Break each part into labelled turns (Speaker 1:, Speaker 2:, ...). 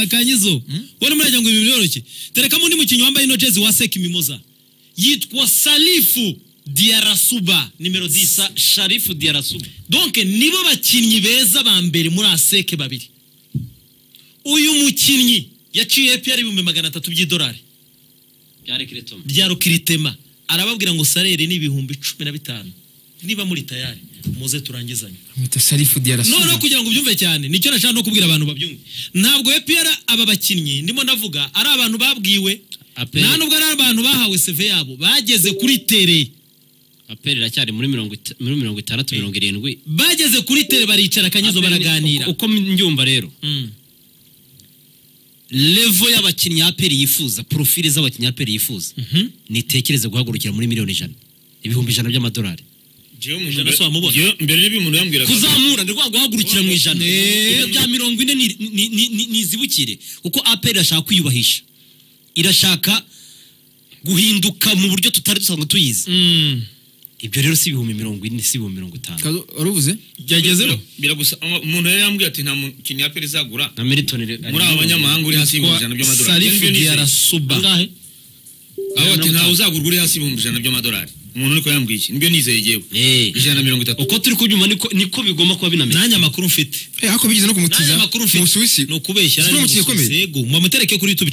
Speaker 1: kanyizo wowe murajya ngo ibi byoroshye tereka undi mukinnyi wambaye ino jezi wa seki mimoza yitwa salifu diarasuba nimero disa sharifu diarasuba donke nibo bakinnyi beza ba mbere muri aseke babiri uyu mukinnyi yaciye epiyara ibihumbi magana atatu by'idolari
Speaker 2: byari kiritoma
Speaker 1: bya rukiritema arababwira ngo sarere ni ibihumbi cumi na bitanu niba muri tayari muze turangizanye
Speaker 3: mwita sarifu
Speaker 1: noneho
Speaker 3: diyarasuba
Speaker 1: kugira ngo ubyumve cyane nicyo nashaka no kubwira abantu babyumve ntabwo epr aba bakinnyi ndimo navuga ari abantu babwiwe
Speaker 2: Aperi.
Speaker 1: nta nubwo ari abantu bahawe seve yabo bageze kuri tere
Speaker 2: aperi iracyari muri mirongo ita- muri mirongo itandatu mirongo irindwi
Speaker 1: bageze kuri tere baricara akanyezo
Speaker 2: Aperi ni-
Speaker 1: baraganira
Speaker 2: uko- uko mbyumva rero
Speaker 1: Mm.
Speaker 2: levo y'abakinnyi aperi yifuza porofile z'abakinnyi aperi yifuza nitekereze guhagurukira muri miliyoni ijana ibihumbi ijana by'amadolari
Speaker 4: Jewe mu
Speaker 1: Ijana
Speaker 4: mbere-
Speaker 1: si wamubona.
Speaker 4: Jewe mbere niba umuntu yambwiraga
Speaker 2: kuzamura ni rwa guhagurukira mu ijana ibyo bya mirongo ine ni- ni- ni- ni- nizibukire kuko aperi irashaka kwiyubahisha irashaka guhinduka mu buryo tutari dusanzwe tuyizi
Speaker 1: Mm.
Speaker 2: ibyo rero si ibihumbi mirongo ine si ibihumbi mirongo itanu
Speaker 3: Kazo, waruvuze
Speaker 1: byagezeho
Speaker 4: biragusa umuntu yari yambwiye ati nta mukinnyi wa aperi izagura
Speaker 2: na militoni re-
Speaker 4: muri aba banyamahanga uri hasi y'ibihumbi ijana by'amadolari
Speaker 1: sarifu
Speaker 4: Njye nibyo nizeye.
Speaker 1: diarasuba
Speaker 2: Angahe?
Speaker 4: aho ati ntawe uzagurwa uri hasi y'ibihumbi ijana by'amadolari umuntu ariko yambwiye iki nibyo nizeye yewe
Speaker 2: Eh.
Speaker 4: ijana na mirongo itatu
Speaker 2: uko turi kubyuma niko niko bigomba kuba binameze
Speaker 1: nanjye amakuru mfite
Speaker 3: eh ariko bigeze no
Speaker 1: nanjye
Speaker 3: kumutiza
Speaker 1: amakuru mfite
Speaker 3: mu Busuwisi
Speaker 1: ni ukubeshya
Speaker 3: Sibura umukino ukomeye.
Speaker 1: yego mwamutereke kuri youtube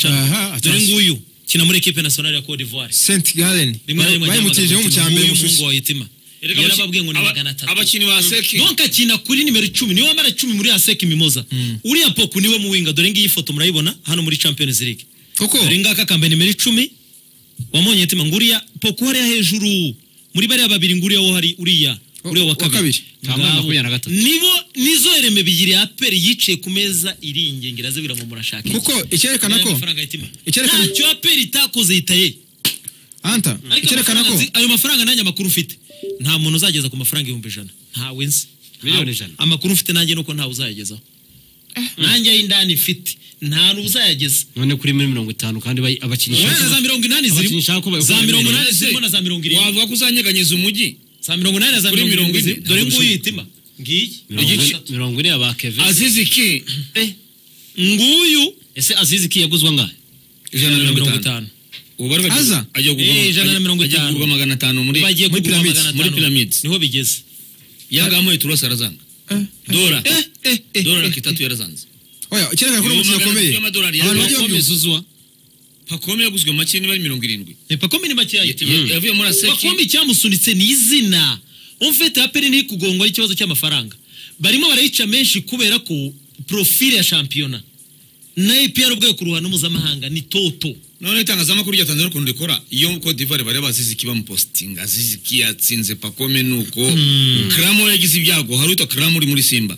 Speaker 1: cyane
Speaker 3: Aha,
Speaker 1: dore
Speaker 3: atasi.
Speaker 1: nguyu kina muri ekipe nasiyonari ya cote d'ivoire
Speaker 3: Saint Gallen
Speaker 1: rimwe na rimwe ajya
Speaker 3: bayimutijeho mu cya
Speaker 1: amagambo
Speaker 3: mbere mu
Speaker 1: y'umuhungu
Speaker 3: Busuwisi
Speaker 1: wa Yetima.
Speaker 4: Erega abaki-
Speaker 1: yarababwiye ngo ni
Speaker 4: aba-
Speaker 1: magana atatu
Speaker 4: abakinnyi ba seki
Speaker 1: donka akina kuri nimero icumi niwe wambara cumi muri aseki mimoza uriya poku niwe muwinga dore ngiyi foto murayibona hano muri champions league
Speaker 3: koko
Speaker 1: dore ngaka kambaye nimero icumi wamonye mutima ngo uriya poku hariya hejuru muri bariya babiri ngo uriya wo hari uriya
Speaker 3: O-
Speaker 1: uriya wa
Speaker 3: wa
Speaker 1: kabiri
Speaker 3: kabiri.
Speaker 2: Kambaye
Speaker 1: Ngabo.
Speaker 2: makumyabiri na gatatu.
Speaker 1: nibo nizo reme bigiri ya aperi yicaye ku meza iringengera azibwira ngo murashake
Speaker 3: kuko icyerekana ko Icyerekana-
Speaker 1: ntacyo aperi itakoze yitaye
Speaker 3: anta
Speaker 1: ariko
Speaker 3: icyerekana
Speaker 1: amafaranga
Speaker 3: ko
Speaker 1: nzi- ayo mafaranga nanjye amakuru mfite nta muntu uzageza ku mafaranga ibihumbi ijana ntawe nzi
Speaker 2: Miliyoni
Speaker 1: Ntawe.
Speaker 2: ijana.
Speaker 1: amakuru mfite nanjye nuko ntawe uzayagezaho nanjye ay'indani mfite nta n'uzayageza
Speaker 2: none kuri muri mirongo itanu kandi bayi- abakinnyi
Speaker 1: wenda za mirongo inani
Speaker 2: Abakinnyi
Speaker 1: zirimo
Speaker 2: ushaka ko bayo-
Speaker 1: za mirongo inani
Speaker 4: Ese,
Speaker 1: zirimo na za mirongo irindwi
Speaker 4: wavuga ko uzanyeganyeza umujyi
Speaker 1: za mirongo inani na za
Speaker 4: kuri
Speaker 1: mirongo
Speaker 4: mirongo
Speaker 1: irindwi
Speaker 4: ine.
Speaker 1: zirimo. dore nguyu yitima ngiyi
Speaker 2: mirongo- mirongo ine aba keve
Speaker 4: azize iki
Speaker 1: nguyu
Speaker 2: ese azizi ki yaguzwa angahe
Speaker 4: ijana na mirongo itanu ubu bari bagiye-
Speaker 3: Aza?
Speaker 4: ajya kugurwa-
Speaker 1: Eh, ijana na mirongo
Speaker 4: ajya
Speaker 1: itanu.
Speaker 4: kugurwa magana atanu muri
Speaker 1: bagiye
Speaker 4: muri
Speaker 1: kugura
Speaker 4: pyramids,
Speaker 1: magana
Speaker 4: muri
Speaker 1: atanu
Speaker 4: pyramids
Speaker 1: niho bigeze
Speaker 4: yanga amuye turose arazanga
Speaker 3: Eh,
Speaker 4: dora
Speaker 3: eh, eh, eh,
Speaker 4: dora
Speaker 3: eh.
Speaker 4: kitatu yarazanze
Speaker 3: oya icyerekana ko uri
Speaker 4: Ibihumbi
Speaker 3: umukino
Speaker 4: magana
Speaker 3: ukomeye
Speaker 4: atatu y'amadolari ya
Speaker 3: abantu bajye
Speaker 4: Bakome
Speaker 3: babyumva
Speaker 2: uzwa
Speaker 4: pakome yaguzwe make niba ari mirongo irindwi
Speaker 1: ipako ni makeya yitima
Speaker 4: Ya- yavuye muri aseki
Speaker 1: bakombe icyamusunitse ni izina umfete ya peri ntiri kugongwa n'ikibazo cy'amafaranga barimo barayica menshi kubera ko profile ya shampiyona na APR ubwayo ku ruhando mpuzamahanga ni toto
Speaker 4: noneho itangazamakuru rya tanzania ukuntu rikora iyo code d'ivoire bari baziziki bamupositinga aziziki yatsinze pakome nuko karamo yagize ibyago hari witwa karamo uri muri simba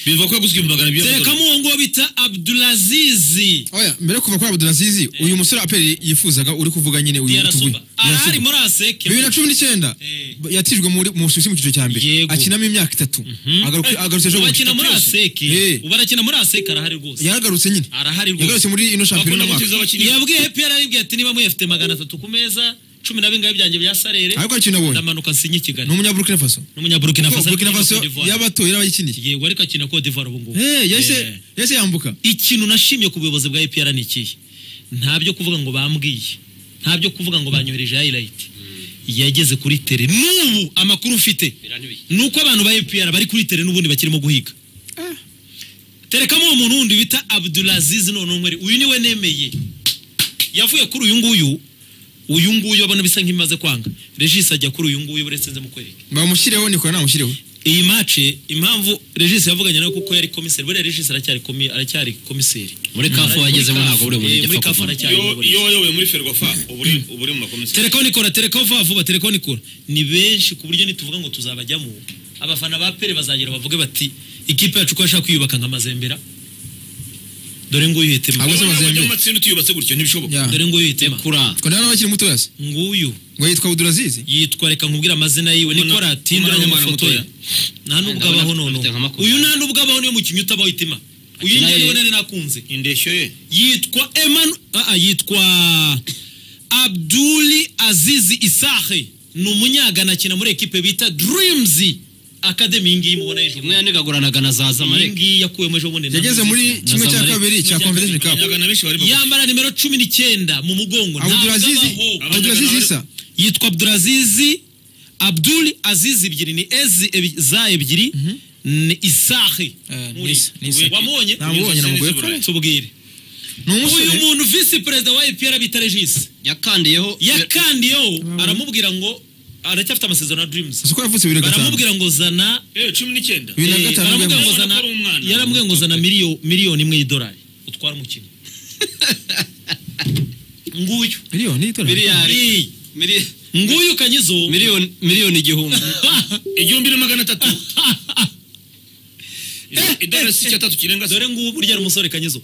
Speaker 4: bivuga ko yaguzwe ibihumbi magana abiri
Speaker 1: terekamo
Speaker 4: y'amadolari
Speaker 1: uwo nguwo bita abdulazizi
Speaker 3: oya mbere yo kuva kuri Abdulaziz uyu musore aperi yifuzaga uri kuvuga nyine uyu
Speaker 1: diarasuba arahari muri
Speaker 3: bibiri na
Speaker 1: aseke
Speaker 3: cumi n'icyenda
Speaker 1: Eh.
Speaker 3: yatijwe muri- mu Busuwisi mu cyiciro cya mbere
Speaker 1: Yego.
Speaker 3: akinamo imyaka itatu Agaruka- agarutse ejo bundi.
Speaker 1: ubakina muri aseke
Speaker 3: Eh.
Speaker 1: ubu arakina muri aseke arahari rwose
Speaker 3: yaragarutse nyine
Speaker 1: arahari
Speaker 3: yagarutse
Speaker 1: rwose
Speaker 3: muri ino shampiyona
Speaker 4: bakunda
Speaker 3: y'umwaka
Speaker 4: gutiza abakinnyi
Speaker 1: yabwiye APR aribwiye ati niba muyafite magana atatu ku meza cumi na bingahe byanjye bya sarere
Speaker 3: ariko hari ikintu nabonye
Speaker 1: ndamanuka nsinye i kigali
Speaker 3: ni umunyaburukina faso
Speaker 1: n'umunyaburukina
Speaker 3: Kuko
Speaker 1: faso
Speaker 3: Burkina
Speaker 1: ariko
Speaker 3: Faso
Speaker 1: Cote d'Ivoire.
Speaker 3: y'abatoye n'abayikiniye
Speaker 1: yego ariko akina Cote d'Ivoire ubu ngubu
Speaker 3: Eh,
Speaker 1: Eh.
Speaker 3: yahise yahise yambuka
Speaker 1: ikintu nashimye ku buyobozi bwa EPR ni ikihe nta byo kuvuga ngo bambwiye nta byo kuvuga ngo banyohereje highlight yageze kuri tere n'ubu amakuru mfite ni uko abantu ba EPR bari kuri tere n'ubundi bakirimo guhiga terekamo uwo muntu wundi bita Abdulaziz none umwere uyu niwe nemeye yavuye kuri uyu nguyu uyu nguyu abona bisa nk'imaze kwanga regis ajya kuri uyu nguyu buretse nze mukwereke
Speaker 3: bamushyireho nikora namushyireho
Speaker 1: iyi mace impamvu regis yavuganye nawe kuko yari komiseri buriya regis aracyari komi- aracyari komiseri
Speaker 2: Muri CAF
Speaker 1: Muri-
Speaker 2: wagezemo
Speaker 1: muri
Speaker 2: ntabwo
Speaker 1: CAF,
Speaker 2: buri muntu
Speaker 1: eh,
Speaker 2: ajya
Speaker 1: muri
Speaker 2: apfa
Speaker 1: CAF
Speaker 2: kuvamo.
Speaker 1: aracyari
Speaker 4: iyo
Speaker 1: umuyobozi.
Speaker 4: iyo wayoboye muri ferwafa uba uri uba uri mu makomisiyo
Speaker 1: terekaho nikora terekaho vuba vuba terekaho nikora ni benshi ku buryo nituvuga ngo tuzabajyamo abafana ba pere bazagera bavuge bati ikipe yacu ko yashaka kwiyubaka nka mazembera dore nguyu hitema
Speaker 3: Abo se
Speaker 4: Niba wajya
Speaker 3: bazembe.
Speaker 4: mu matsinda utiyubatse gutyo ntibishoboka
Speaker 3: Ya.
Speaker 1: dore nguyu hitema
Speaker 2: kura
Speaker 3: ko nawe akiri muto yase
Speaker 1: nguyu
Speaker 3: ngo yitwa Abdulaziz
Speaker 1: yitwa reka nkubwire amazina yiwe
Speaker 4: Umwana-
Speaker 1: nikora tinduranye
Speaker 4: umwana
Speaker 1: amafoto ye
Speaker 4: mutoya.
Speaker 1: nta nubwo abaho
Speaker 2: Ndabona
Speaker 1: noneho
Speaker 2: afite nka makumyabiri.
Speaker 1: uyu nta nubwo abaho niyo mukinnyi utabaho itima uyu
Speaker 2: Naye-
Speaker 1: ngewe nari nakunze
Speaker 4: indeshyo ye
Speaker 1: yitwa Emmanuel ah, ah, yitwa Abdul Aziz Isahe ni umunyagana akina muri ekipe bita Dreams akademi iyi ngiyi mubona ejo
Speaker 2: umwe yanigaguranaga na za
Speaker 1: iyi
Speaker 2: zamareke
Speaker 1: ngiyi yakuyemo ejo bundi na
Speaker 3: yageze muri
Speaker 1: Mzee.
Speaker 3: kimwe cya
Speaker 2: Zamalek.
Speaker 3: kabiri cya
Speaker 1: Kimwe cya
Speaker 3: confederation
Speaker 1: kabiri.
Speaker 3: cup
Speaker 4: abanyaga na benshi bari bagufi
Speaker 1: yambara nimero cumi n'icyenda mu mugongo ntabwo
Speaker 3: abdulaziz
Speaker 1: abaho.
Speaker 3: abdulaziz
Speaker 4: Abdulaziz
Speaker 3: isa
Speaker 1: yitwa abdulazizi abdul aziz ebyiri ni ezi ebi- za ebyiri ni isahi
Speaker 5: Eh, ni
Speaker 1: Muri-
Speaker 5: Isa- ni Isa.
Speaker 1: wamubonye
Speaker 3: namubonye namugoye
Speaker 4: Ese
Speaker 3: kare
Speaker 1: tubwire
Speaker 3: ni
Speaker 1: uyu
Speaker 3: umusore
Speaker 1: muntu visi perezida wa epr bita regisi
Speaker 2: yakandiyeho
Speaker 1: yakandiyeho aramubwira ngo aracyafite amasezerano na dreams
Speaker 3: uzi ko yavutse bibiri na gatanu
Speaker 1: baramubwira ngo zana
Speaker 4: Eh, cumi n'icyenda
Speaker 3: Bibiri na
Speaker 1: eh,
Speaker 3: gatanu
Speaker 1: baramubwira ngo
Speaker 4: rwemera.
Speaker 1: zana-
Speaker 4: Ubona ko ari umwana.
Speaker 1: yaramubwiye ngo zana miliyo- miliyoni imwe y'idolari utwara umukino nguyu
Speaker 3: miliyoni y'idolari
Speaker 1: Iyi.
Speaker 2: mili-
Speaker 1: nguyu kanyizo
Speaker 2: miliyoni miliyoni igihumbi
Speaker 4: igihumbi na magana atatu idolari si icyatatu kirenga se
Speaker 1: dore ngubu burya ari umusore kanyizo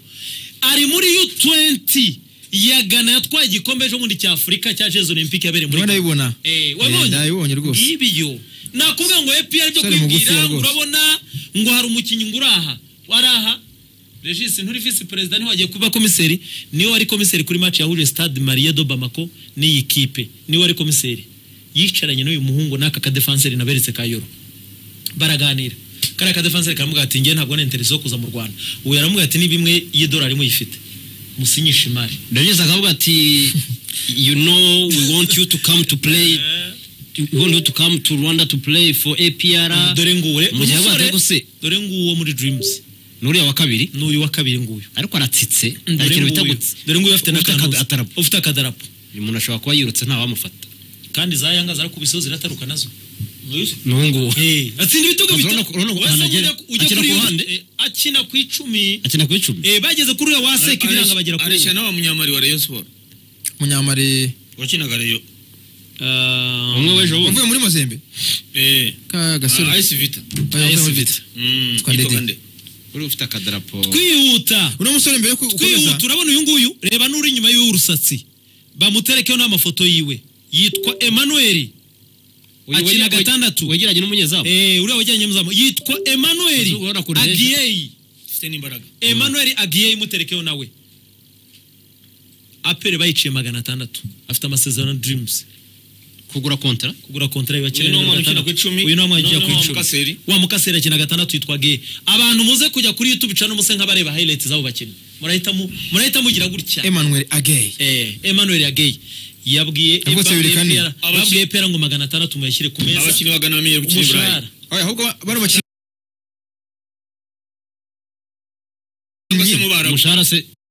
Speaker 1: ari muri u20 ya gana yatwaye igikombe ejo bundi cy'afurika cya jezi olympique yabereye muri
Speaker 3: ndimo
Speaker 1: Ghana.
Speaker 3: ndayibona
Speaker 1: Eh,
Speaker 3: Eh,
Speaker 1: wabonye
Speaker 3: ndayibonye rwose
Speaker 1: ibyo nakuvuga ngo epr byo
Speaker 3: Sore mugufi
Speaker 1: kwibwira ngo
Speaker 3: rwose.
Speaker 1: urabona ngo hari umukinnyi ngo uraha waraha regis nturi visi perezida niwe wagiye kuba komiseri niwe wari komiseri kuri match yahuje stade marie do bamako n'iyi kipe niwe wari komiseri yicaranye n'uyu muhungu n'aka kadefanseri naberetse ka yoro baraganira kariya kadefanseri karamubwira ati ngewe ntabwo ninteresi yo kuza mu rwanda uwo yaramubwira ati niba imwe y'idolari muyifite musinyishe imari
Speaker 2: ndabizi akavuga ati you know we want you to come to play we want you to come to rwanda to play for apr
Speaker 1: dore ngure
Speaker 2: mu gihe
Speaker 1: umusore-
Speaker 2: yabaga guse
Speaker 1: dore nguwo muri dreams
Speaker 2: n'uriya wa kabiri
Speaker 1: n'uyu wa kabiri nguyu
Speaker 2: ariko aratsitse hari
Speaker 1: dore
Speaker 2: ikintu bita
Speaker 1: nguyu
Speaker 2: gutsi
Speaker 1: dore nguyu afite
Speaker 2: Ufite akada-
Speaker 1: n'akantu
Speaker 2: atarapo.
Speaker 1: ufite akadarapo
Speaker 2: uyu muntu ashobora kuba yirutse ntawamufata
Speaker 1: kandi za yanga zarakubiseho zirataruka nazo
Speaker 2: n'ubu ngubu
Speaker 1: Eh, atsinda ibitego
Speaker 2: Urabona
Speaker 1: bitatu
Speaker 2: ko- urabona ko
Speaker 1: Wese
Speaker 2: ahantu agera,
Speaker 1: ujya- ujya
Speaker 2: akina
Speaker 1: kuri
Speaker 2: ku
Speaker 1: yo-
Speaker 2: ruhande?
Speaker 1: eh, akina ku icumi
Speaker 2: akina ku icumi
Speaker 1: Eh, bageze kuri uyu waseka ibiranga bagera kuri
Speaker 4: areshya
Speaker 1: uyu
Speaker 4: n'aba munyamari wa rayon siporo
Speaker 3: munyamari
Speaker 4: wakinaga rayon
Speaker 1: Ah,
Speaker 2: umwe w'ejo bundi
Speaker 3: wavuye muri mazembe
Speaker 4: eh
Speaker 3: ka gasore
Speaker 4: Ah, ice vita
Speaker 3: Oya, wavuye
Speaker 1: AS
Speaker 3: muri
Speaker 1: Vita.
Speaker 3: Vita.
Speaker 4: Mm,
Speaker 3: Twa Ndede.
Speaker 4: yitwaga nde?
Speaker 2: uri ufite akadarapo
Speaker 1: kwihuta
Speaker 3: uno musore mbere yo ku-
Speaker 1: kwihuta
Speaker 3: gukomeza
Speaker 1: urabona uyu nguyu reba n'uri inyuma y'urusatsi bamuterekeho n'amafoto yiwe yitwa emanuel
Speaker 2: Uyu
Speaker 1: akina
Speaker 2: wajya-
Speaker 1: gatandatu.
Speaker 2: wegeranye n'umunyezamu
Speaker 1: Eh, uriya wajyanye muzamu yitwa emanuel
Speaker 2: Ubona kure heza.
Speaker 1: agiyeyi
Speaker 4: Ufite n'imbaraga
Speaker 1: Emmanuel agiye imuterekeho nawe apere bayiciye magana atandatu afite amasezerano na dreams
Speaker 2: kugura kontara
Speaker 1: kugura kontara
Speaker 4: Uyu ni umwana ukina
Speaker 1: y'abakeneye
Speaker 4: ku icumi.
Speaker 1: uyu ni umwana ukina
Speaker 4: Noneho
Speaker 1: ku
Speaker 4: wa
Speaker 1: icumi
Speaker 4: Mukaseri.
Speaker 1: wa mukaseri akina gatandatu yitwa ge abantu muze kujya kuri youtube cyangwa muse nk'abareba highlights z'abo bakinnyi murahita mu- murahita mugira gutya
Speaker 3: emmanuel agey
Speaker 1: Eh, Emmanuel yageye yabwiye
Speaker 3: Yavutse bibiri kane.
Speaker 1: yabwiye yabwiye pera ngo magana atandatu muyashyire ku meza
Speaker 4: abakinnyi bagana bamenyere gukina i burayi
Speaker 1: umushahara
Speaker 3: ahubwo bari bakinnyi
Speaker 4: Cyangwa se mu Barabu.
Speaker 2: umushahara se